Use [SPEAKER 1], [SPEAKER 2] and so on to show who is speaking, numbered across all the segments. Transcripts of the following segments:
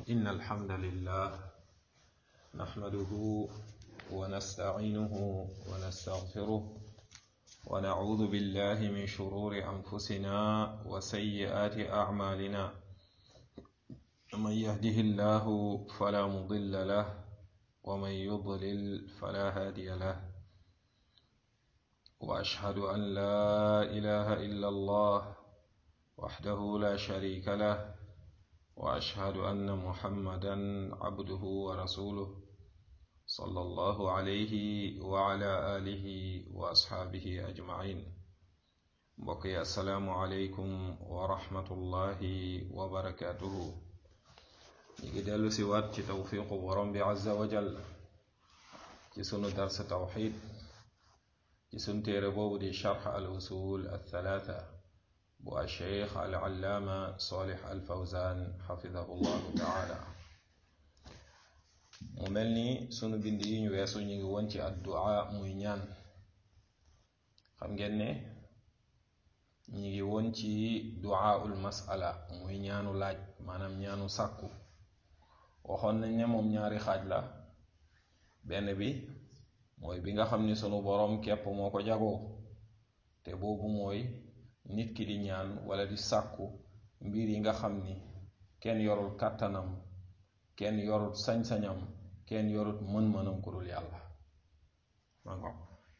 [SPEAKER 1] إن الحمد لله نحمده ونستعينه ونستغفره ونعوذ بالله من شرور أنفسنا وسيئات أعمالنا من يهده الله فلا مضل له ومن يضلل فلا هادي له وأشهد أن لا إله إلا الله وحده لا شريك له وأشهد أن محمدا عبده ورسوله صلى الله عليه وعلى آله وأصحابه أجمعين بقي السلام عليكم ورحمة الله وبركاته ñi dellu si waat ci tawfiqu borom bi azza wa jal ci sunu darsa tawxid ci sun téere boobu di charx al usul al thalatha bu alcheikh al allaama solih al fawzan xafidahu llahu taala mu mel ni sunu bind yi ñu weesu ñu ngi woon ci addu'a muy ñaan xam ngeen ne ñu ngi woon ci du'aul masala muy ñaanu laaj maanaam ñaanu sàkku waxoon nañ ne moom ñaari xaaj la benn bi mooy bi nga xam ni sunu boroom képp moo ko jagoo te boobu mooy nit ki di ñaan wala di sàkku mbir yi nga xam ni kenn yorul kàttanam kenn yorul sañ-sañam kenn yorul mën-mënam ku dul yàlla ma ngo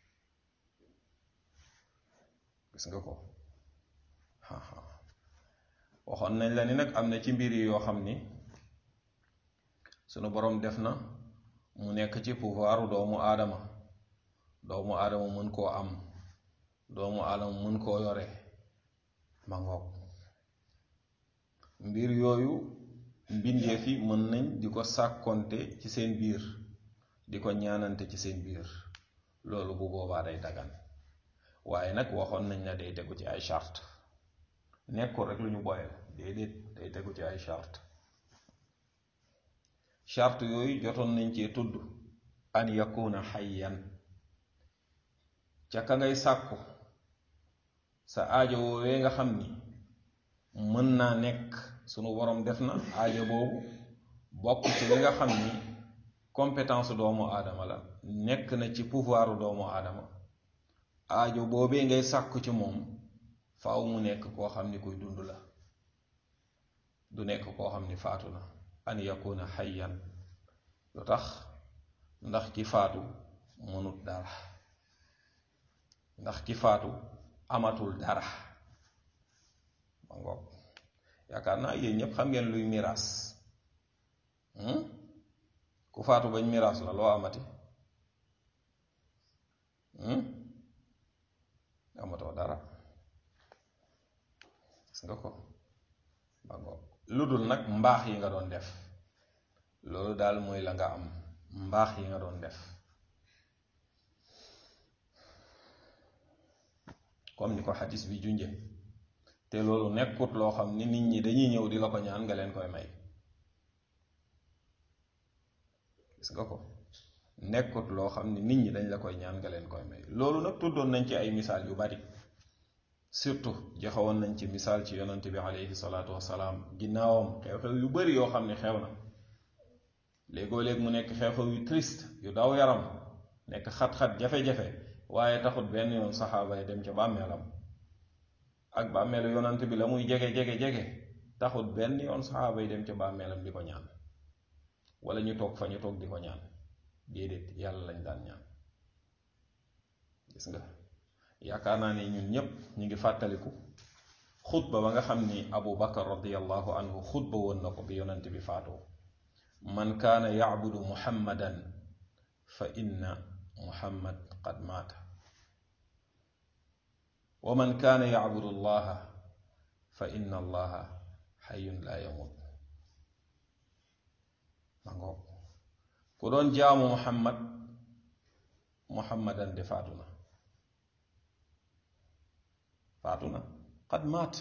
[SPEAKER 1] gis nga ko waxoon nañ la ni nag am na ci mbir yi yoo xam ni sunu boroom def na mu nekk ci pouvoiru doomu aadama doomu aadama mën koo am doomu aadama mën koo yore ma ngoog mbir yooyu mbindeef yi mën nañ di ko sàkkonte ci seen biir di ko ñaanante ci seen biir loolu bu boobaa day dagan waaye nag waxoon nañ la day tegu ci ay charte nekkul rek lu ñu boyal déedéet day tegu ci ay charte charte yooyu jotoon nañ cee tudd an yakuna xayyan ca ka ngay sàkku sa aajo woowee nga xam ni mën naa nekk sunu borom def na aajo boobu bokk ci li nga xam ni compétence doomu aadama la nekk na ci pouvoiru doomu aadama aajo boobee ngay sàkku ci moom faaw mu nekk koo xam ni kuy dund la du nekk koo xam ni faatu na an yakuna xayyan lu tax ndax ki faatu mënut dara ndax ki faatu amatul dara ma ngoog yaakaar naa yéen ñépp xam ngeen luy miraas ku faatu bañ miraas la loo amati amatoo dara gis nga ko ma ngoog lu dul nag mbaax yi nga doon def loolu daal mooy la nga am mbaax yi nga doon def comme ni ko xadis bi junje te loolu nekkut loo xam ni nit ñi dañuy ñëw di la ko ñaan nga leen koy may gis nga ko nekkut loo xam ni nit ñi dañ la koy ñaan nga leen koy may loolu nag tuddoon nañ ci ay misaal yu bari surtout joxewoon nañ ci misaal ci yonent bi aleyhi salaatu wasalaam ginnaawam xew-xew yu bari yoo xam ne xew na léegoo léeg mu nekk xew-xew yu triste yu daw yaram nekk xat-xat jafe-jafe waaye taxut benn yoon saxaaba yi dem ca bàmmeelam ak bàmmeelu yonant bi la muy jege jege jege taxut benn yoon saxaaba yi dem ca bàmmeelam di ko ñaan wala ñu toog fa ñu toog di ko ñaan déedéet yàlla lañ daan ñaan gis nga yaakaar naa ne ñun ñépp ñu ngi fàttaliku xutba ba nga xam ni abu bakar radiallahu anhu xutba woon na ko bi yonant bi faatoo man kaana yacbudu muhammadan fa inna muhammad qad maata wa man kaana yacbudu allaha fa inna allaha xayun laa yamut ma ngoog ku doon jaamu muhammad muhammadan de faatu na faatu na qad maat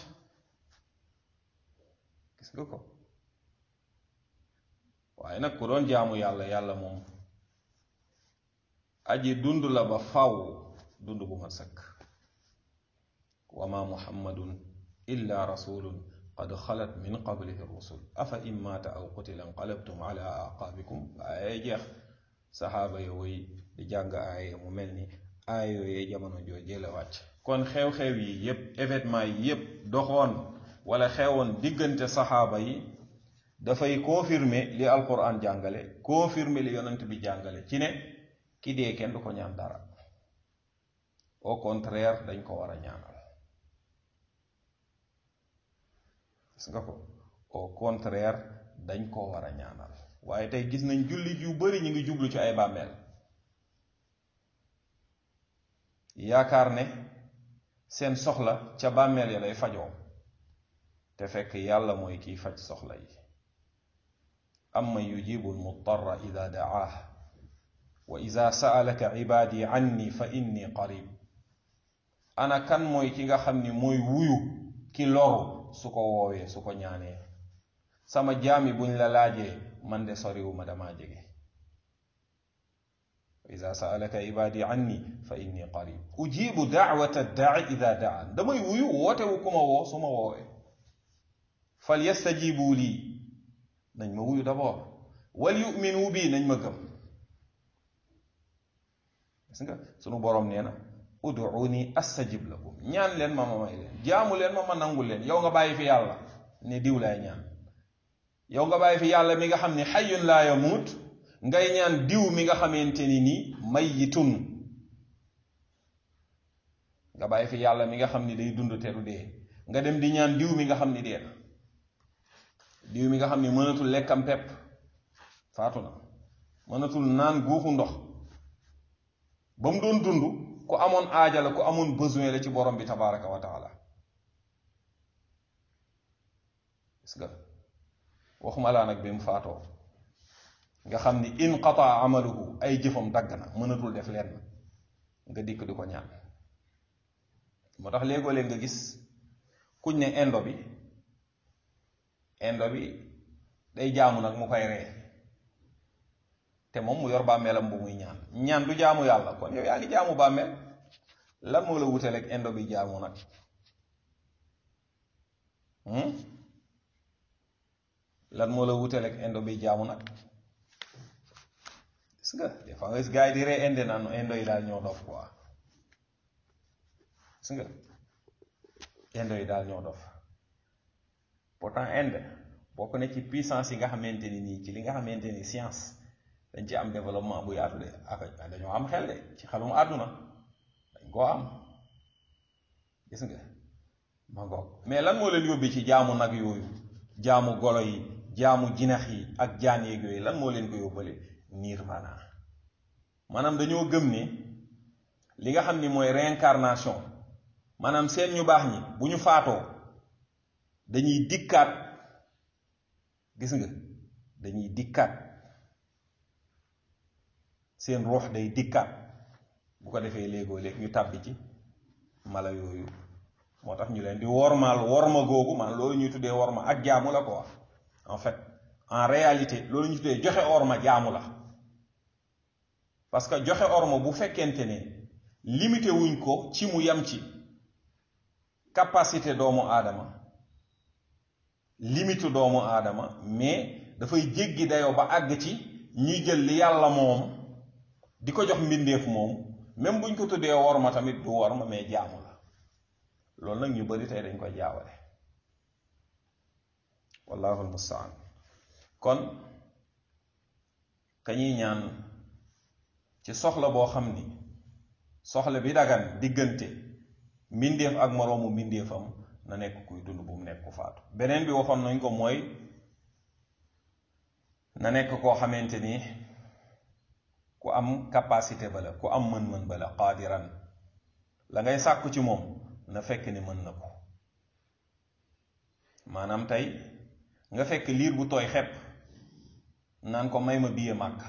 [SPEAKER 1] gis nga ko waaye nag ku doon jaamu yàlla yàlla moom aji dund la ba faw dund bu mat sëkk wa ma muhammadun illa rasulun qad xalat min qablihi rusul afa in maata aw qutila inqalabtum ala aqaabikum ay jeex saxaaba ya woy di jàng aaya mu mel ni aaya yooyee jamono joojee la wàcc kon xew-xew yi yépp événement yi yépp doxoon wala xewoon diggante saxaaba yi dafay confirmer li alquran jàngale confirmer li yonent bi jàngale ci ne ki dee kenn du ko ñaan dara au contraire dañ ko war a ñaanal gis nga ko au contraire dañ ko war a ñaanal waaye tey gis nañ jullit yu bari ñu ngi jublu ci ay bàmmeel yaakaar ne seen soxla ca bàmmeel ya lay fajoo te fekk yàlla mooy kiy faj soxla yi amma yujibu almutarra ida daah wa ida saalaka ibaadi anni fa inni qarib ana kan mooy ki nga xam ni mooy wuyu ki loru su ko woowee su ko ñaanee sama jaami buñ la laajee man de soriwuma damaa jege wa ida saalaka ibaadi anni fa inni qarib ujibu daawata daai ida daan damay wuyu wootewu ku ma woo su ma woowee fal yastajibu lii nañ ma wuyu d'abord wal yuminu bii nañ ma gëm gis nga sunu boroom nee na uduuni astajib lakum ñaan leen ma ma may leen jaamu leen ma ma nangul leen yow nga bàyyi fi yàlla ne diw laay ñaan yow nga bàyyi fi yàlla mi nga xam ne xayyun laa yamuut ngay ñaan diw mi nga xamante ni nii mayyitun nga bàyyi fi yàlla mi nga xam ni day dund te du dee nga dem di ñaan diw mi nga xam ni dee na diw mi nga xam ni mënatul lekkam pepp faatu na mënatul naan guuxu ndox ba mu doon dund ku amoon aaja la ku amoon besoin la ci borom bi tabaraka wa taala gis nga waxuma laa nag bi mu faatoo nga xam ni inqataa amaluhu ay jëfam dagg na mënatul def lenn nga dikk di ko ñaan moo tax léegoo leen nga gis kuñ ne indo bi indo bi day jaamu nag mu koy ree te moom mu yor bàmmeelam bu muy ñaan ñaan du jaamu yàlla kon yow yaa ngi jaamu bàmmeel lan moo la wuteel ak indo bi jaamu nag lan moo la wuteel ak indo bi jaamu nag gis nga des fois nga gis gars yi di ree inde naan indo yi daal ñoo dof quoi gis nga indo yi daal ñoo dof pourtant inde bokk na ci puissance yi nga xamante ni nii ci li nga xamante ni science dañ ci am développement bu yaatu de ak dañoo am xel de ci xelum àdduna dañ koo am gis nga ma ngoog mais lan moo leen yóbbee ci jaamu nag yooyu jaamu golo yi jaamu jinax yi ak jaan yeeg yooyu lan moo leen ko yóbbale nirvana maanaam dañoo gëm ne li nga xam ni mooy réincarnation maanaam seen ñu baax ñi bu ñu faatoo dañuy dikkaat gis nga dañuy dikkaat seen ruux day dikkaat bu ko defee léegoo léeg ñu tàbbi ci mala yooyu moo tax ñu leen di wormaal worma googu man loolu ñuy tuddee worma ak jaamu la quoi en fait en réalité loolu ñu tuddee joxe orma jaamu la parce que joxe orma bu fekkente ne limité wuñ ko ci mu yam ci capacité doomu aadama limite doomu aadama mais dafay jéggi dayoo ba àgg ci ñuy jël li yàlla moom di ko jox mbindeef moom même buñ ko tuddee worma tamit du worma mais jaamu la loolu nag ñu bari tey dañ koy jaawale wallahu almustaan kon kañuy ñaan ci soxla boo xam ni soxla bi dagan diggante mbindeef ak moroomu mbindeefam na nekk kuy dund bu mu nekk ku faatu beneen bi waxoon nañ ko mooy na nekk koo xamante ni ku am capacité ba la ku am mën-mën ba la qaadiran la ngay sàkku ci moom na fekk ni mën na ko maanaam tey nga fekk liir bu tooy xepp naan ko may ma biye màkk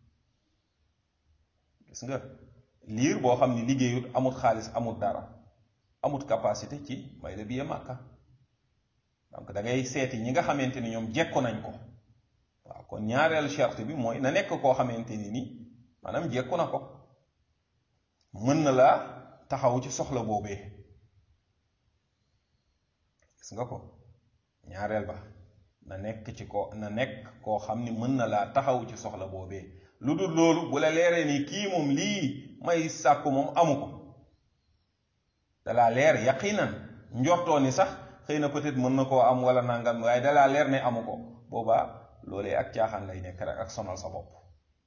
[SPEAKER 1] gis nga liir boo xam ni liggéeyut amut xaalis amut dara amut capacité ci may la biye màkka donc da ngay seeti ñi nga xamante ni ñoom jekku nañ ko waaw kon ñaareelu charte bi mooy na nekk koo xamante ni ni maanaam jekku na ko mën na laa taxaw ci soxla boobee gis nga ko ñaareel ba na nekk ci ko na nekk koo xam ni mën na laa taxaw ci soxla boobee lu dul loolu bu la leeree ni kii moom lii may sàkku moom amu ko dalaa leer yaqinan njortoo ni sax xëy na peut-être mën na koo am wala nangam waaye dalaa leer ne amu ko boobaa loolee ak caaxaan lay nekk rek ak sonal sa bopp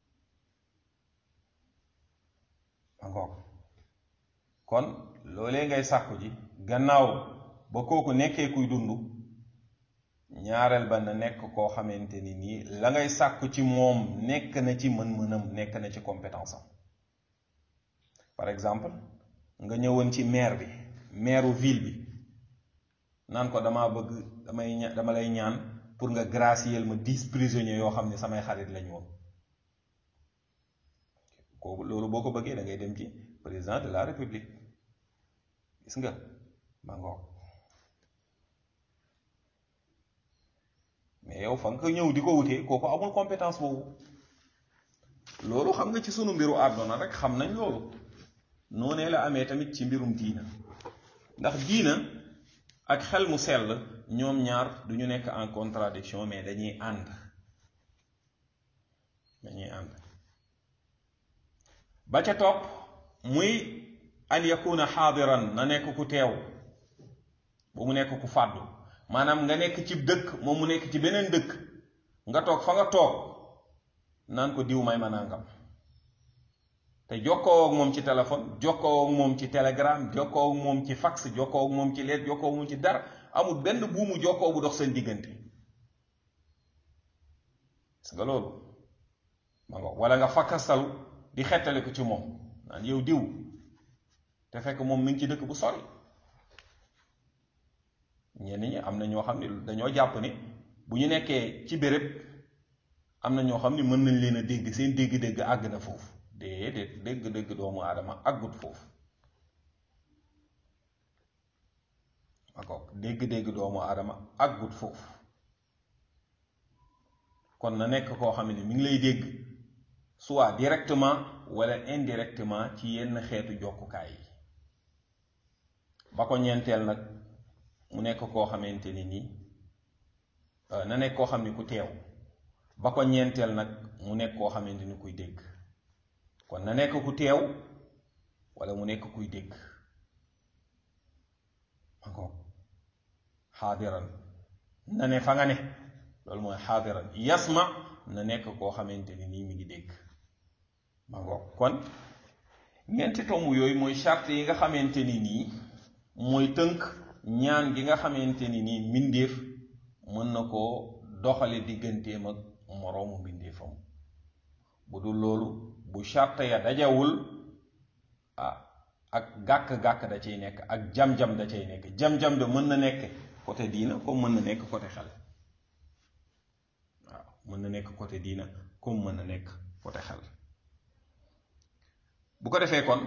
[SPEAKER 1] angoog kon loolee ngay sàkku ji gannaaw ba kooku nekkee kuy dund ñaareel ba na nekk koo xamante ni nii la ngay sàkku ci moom nekk na ci mën-mënam nekk na ci compétence am par exemple nga ñëwoon ci maire bi maireu ville bi naan ko dama bëgg damay ña dama lay ñaan pour nga gracier ma dix prisonniers yoo xam ne samay xarit lañu woon kooku loolu boo ko bëggee da ngay dem ci président de la république gis nga ma ngoog mais yow fa nga ko ñëw di ko wutee kooku amul compétence boobu loolu xam nga ci sunu mbiru àdduna rek xam nañ loolu noonee la amee tamit ci mbirum diina ndax diina ak xel mu sell ñoom ñaar du ñu nekk en contradiction mais dañuy ànd dañuy ànd ba ca topp muy an yakuna xaadiran na nekk ku teew ba mu nekk ku fàddu maanaam nga nekk ci dëkk moom mu nekk ci beneen dëkk nga toog fa nga toog naan ko diw may ma nangam te jokkoo ak moom ci téléphone jokkoo ak moom ci telegram jokkoo ak moom ci fax jokkoo ak moom ci leet jokkoo ak moom ci dara amul benn buumu jokkoo bu dox seen diggante gis nga loolu ma nga wala nga fakkastalu di xettali ko ci moom naan yow diw te fekk moom mi ngi ci dëkk bu sori ñenn ñi am na ñoo xam ne dañoo jàpp ni bu ñu nekkee ci béréb am na ñoo xam ne mën nañ leen a dégg seen dégg-dégg àgg na foofu déedéet dégg-dégg doomu aadama àggut foofu akook dégg-dégg doomu aadama àggut foofu kon na nekk koo xam ne mi ngi lay dégg soit directement wala indirectement ci yenn xeetu jokkukaay yi ba ko ñeenteel nag mu nekk koo xamante ni nii na nekk koo xam ne ku teew ba ko ñeenteel nag mu nekk koo xamante ni kuy dégg kon na nekk ku teew wala mu nekk kuy dégg ma ko xaadiran na ne fa nga ne loolu mooy xaadiran yasma na nekk koo xamante ni nii mi ngi dégg ma ngoog kon ñeenti tomb yooyu mooy charte yi nga xamante ni nii mooy tënk ñaan gi nga xamante ni nii mbindeef mën na koo doxale digganteem ak moroomu mbindeefam bu dul loolu bu charte ya dajawul ah ak gàkk-gàkk da cay nekk ak jam-jam da cay nekk jam-jam da mën na nekk côté diina comme mën na nekk côté xel waaw mën na nekk côté diina comme mën na nekk côté xel bu ko defee kon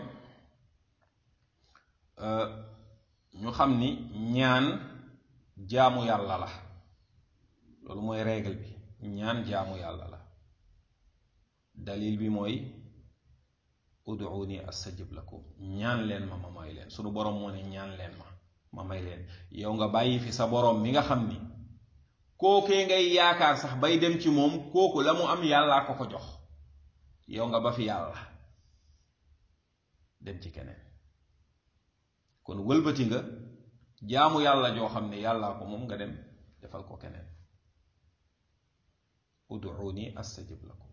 [SPEAKER 1] ñu xam ni ñaan jaamu yàlla la loolu mooy règle bi ñaan jaamu yàlla la dalil bi mooy ud'uuni astajib lakum ñaan leen ma ma may leen sunu boroom moo ne ñaan leen ma ma may leen yow nga bàyyi fi sa boroom mi nga xam ni kookee ngay yaakaar sax bay dem ci moom kooku la mu am yàllaa ko ko jox yow nga ba fi yàlla dem ci keneen kon wëlbati nga jaamu yàlla joo xam ne yàllaa ko moom nga dem defal ko keneen ud'uuni astajib lakum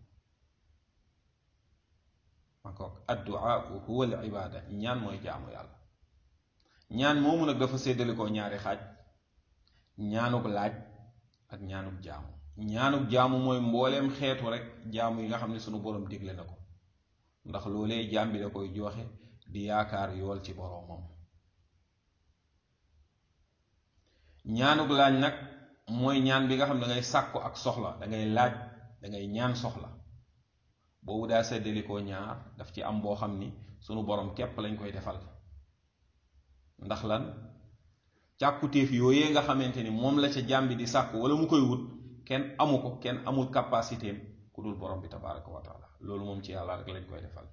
[SPEAKER 1] encore addu'a huwa al ibada ñaan mooy jaamu yàlla ñaan moomu nag dafa séddale ko ñaari xaaj ñaanuk laaj ak ñaanuk jaamu ñaanuk jaamu mooy mbooleem xeetu rek jaamu yi nga xam ne sunu boroom digle na ko ndax loolee jaam bi da koy joxe di yaakaar yool ci boroomam ñaanuk laaj nag mooy ñaan bi nga xam ne dangay sàkku ak soxla dangay laaj dangay ñaan soxla boobu daa seddalikoo ñaar daf ci am boo xam ni sunu borom képp lañ koy defal ndax lan càkkutéef yooyee nga xamante ni moom la ca jàmbi di sàkku wala mu koy wut kenn amu ko kenn amul capacité am ku dul borom bi tabaraka wa taala loolu moom ci yàlla rek lañ koy defal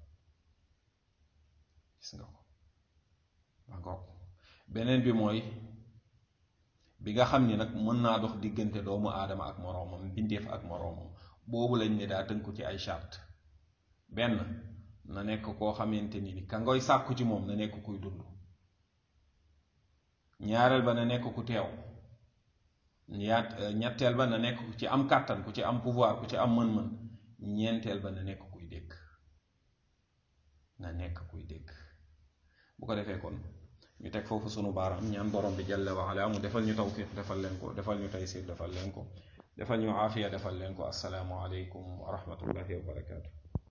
[SPEAKER 1] gis nga ko encore beneen bi mooy bi nga xam ni nag mën naa dox diggante doomu aadama ak moroomam bindeef ak moroomam boobu lañ ne daa tënku ci ay charte benn na nekk koo xamante ni ni ka ngoy sàkku ci moom na nekk kuy dund ñaareel ba na nekk ku teew ñaat ñetteel ba na nekk ku ci am kàttan ku ci am pouvoir ku ci am mën-mën ñeenteel ba na nekk kuy dégg na nekk kuy dégg bu ko defee kon ñu teg foofu sunu baaraam ñaan borom bi jalla wa ala mu defal ñu tawfiq defal leen ko defal ñu taysir defal leen ko defal ñu aafiya defal leen ko assalaamu aleykum wa rahmatullahi wa barakaatu